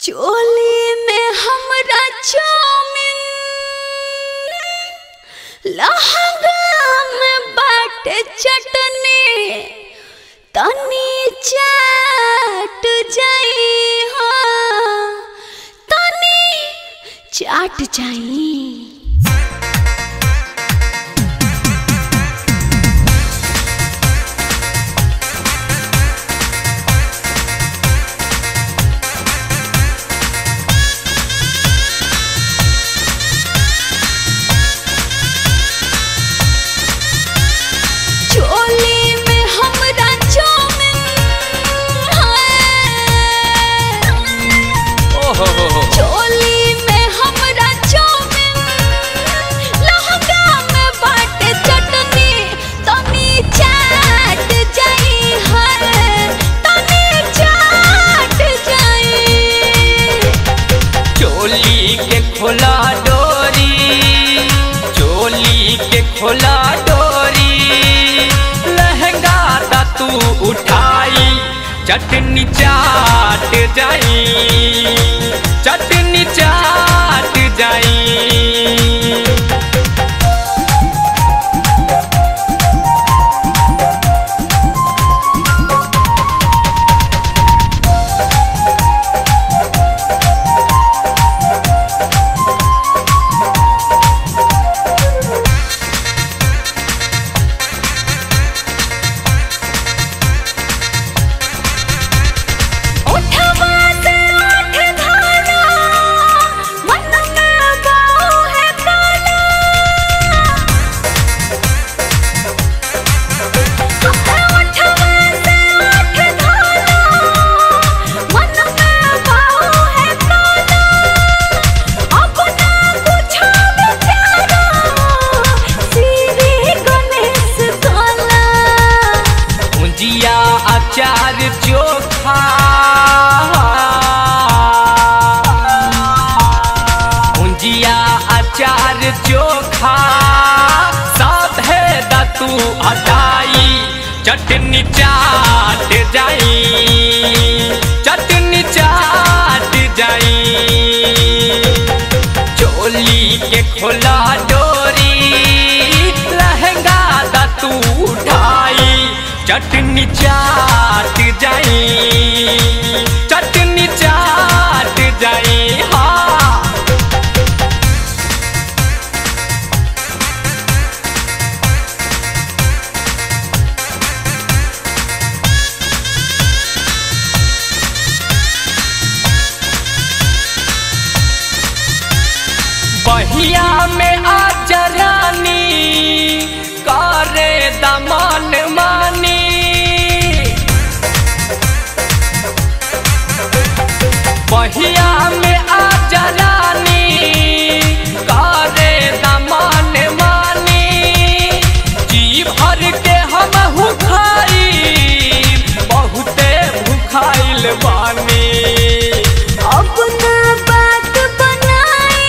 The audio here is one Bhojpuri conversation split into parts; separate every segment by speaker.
Speaker 1: चोली में हमरा चाउमीन लहंगा में बाटे चटनी तनी चाट जाई हाँ तनी चाट जाई चोली में हमरा चाउमीन है
Speaker 2: ओहो हो हो
Speaker 1: चोली में हमरा चाउमीन लहंगा में बाटे चटनी तनी चाट जाई है तनी चाट जाई
Speaker 2: चोली के खोला डोरी चोली के खोला डोरी लहंगा ता तू उठाई चटनी चाट जाई चटनी चाट जाई
Speaker 1: उठवा से उठ धारा मन में बाऊ है काला उठवा से उठ धारा मन में बाऊ है काला अपना पूछा बेचारा श्री गणेश काला
Speaker 2: भुजिया अचार चोखा भुजिया अचार चोखा साधे दा तू हटाई चटनी चाट जाई चटनी चाट जाई चोली के खोला डोरी लहंगा दा तू उठाई चटनी चाट जाई चटनी चाट जाई हाँ बहिया में आ जरानी करे दमन मानी बहिया में आ जरानी करे दमन मानी जी भर के हम खाई बहुते भूखाइल बानी
Speaker 1: अपना बात बनाई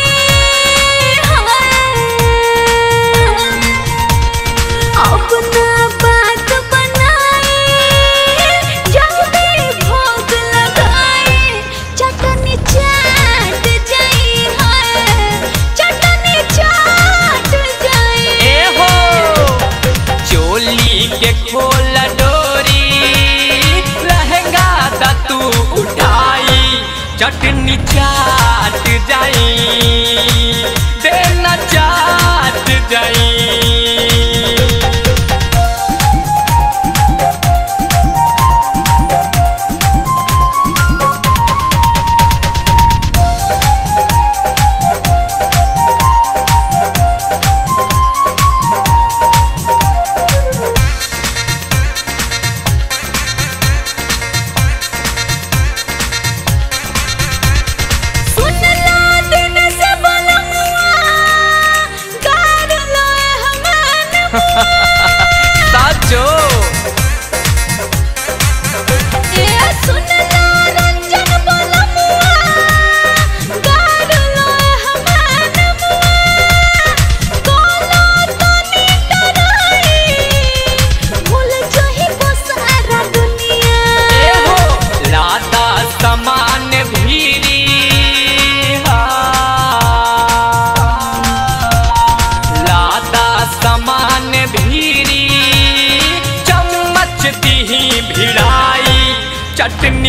Speaker 1: अपना बात बनाई जल्दी भोग लगाई चटनी चाट जाई है चटनी चाट जाई
Speaker 2: ए हो चोली के खोल डोरी लहंगा दा तू उठाई चटनी चाट जाई देना चाट जाई
Speaker 1: सुन ला दिन से बलमुआ गार लो हम
Speaker 2: चटनी